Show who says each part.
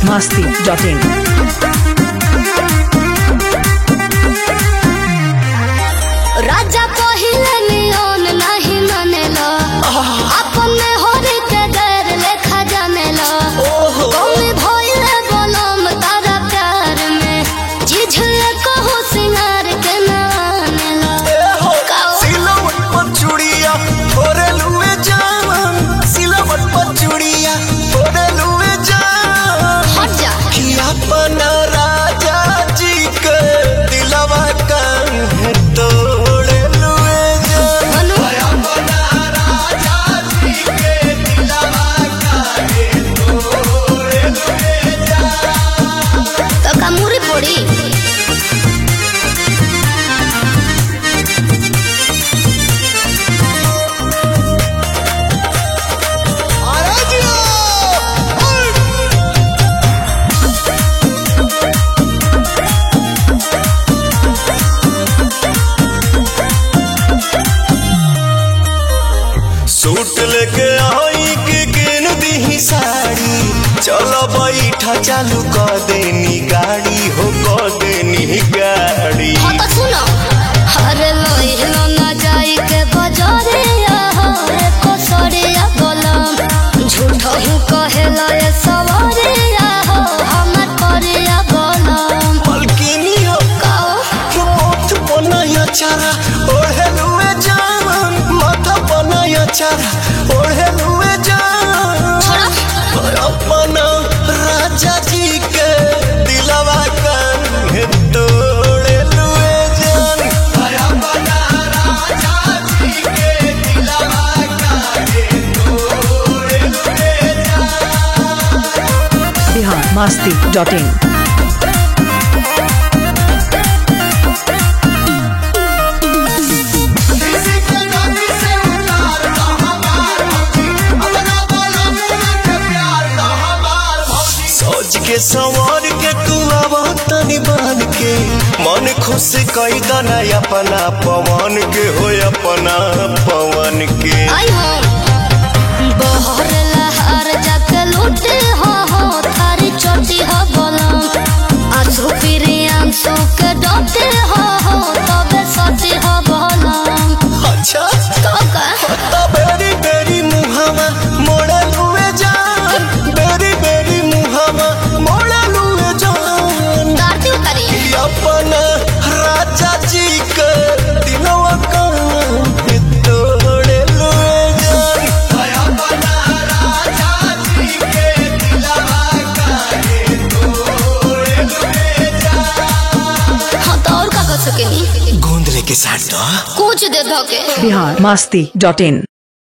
Speaker 1: masti.in.
Speaker 2: राजा पहिले नियन नहीं मानेला अपने होरी के गैर लेखा जानेला कौन भइले बनम तारा प्यार में जिझले कहो सिंगार के ना आनेला काओ
Speaker 3: सिलवट पर चूड़िया फोरे लुए जान सिलवट पर चूड़िया फोरे लुए जान
Speaker 2: हट जा
Speaker 3: कि अपना राजा जी के दिलवा काहे तोड़े लुए जान
Speaker 2: मनु
Speaker 3: अपना राजा जी के दिलवा काहे तोड़े लुए जान
Speaker 2: तो कमूरी पड़ी
Speaker 3: अरे जियो सूट लेके आई के किन दी साड़ी चलो बैठा चालू कर देनी गाड़ी हो कर देनी गाड़ी
Speaker 2: हाँ तो सुनो अरे लोहिलो ना जाई के बजारे रे कसरिया गलम झूठो हूँ कहेला ये सवारे हो हमर परिया गलम
Speaker 3: मलकिनी हो
Speaker 2: काओ
Speaker 3: मोथ बनाया चारा ओढ़े लुए जान माथा बनाया चारा ओढ़े लुए जान
Speaker 2: छोड़ा
Speaker 3: अपना राजा जी के दिलवा काहे तोड़े लुए जान अपना राजा जी के दिलवा काहे तोड़े लुए जान
Speaker 1: Bihar masti.in.
Speaker 3: किसी के नदी से उतार दो हमार भौजी अपना बोलो मुँह के प्यार दो हमार भौजी सोच के संवर के तू आवा तनी बन के मन खुश कई दना अपना पवन के हो अपना पवन के
Speaker 2: आई हो बहर लहर जाके लूटे हो हो थारी चोटी हो गलम आंसू फिरी आंसू के डोटे हो हो तबे सती हो गलम
Speaker 3: अच्छा
Speaker 2: तो का
Speaker 3: तो बेरी बेरी मुहावा मोड़ा लुए जान बेरी बेरी मुहावा मोड़ा लुए जान
Speaker 2: दारती उतरी
Speaker 3: अपना राजा जी के दिनवा काहे तोड़े लुए जान अपना राजा जी के दिलवा काहे तोड़े लुए जान
Speaker 2: हाँ तो और का कर सकेनी
Speaker 3: गोंद लेके साथ दो
Speaker 2: कुछ दे धोके
Speaker 1: Bihar masti.in.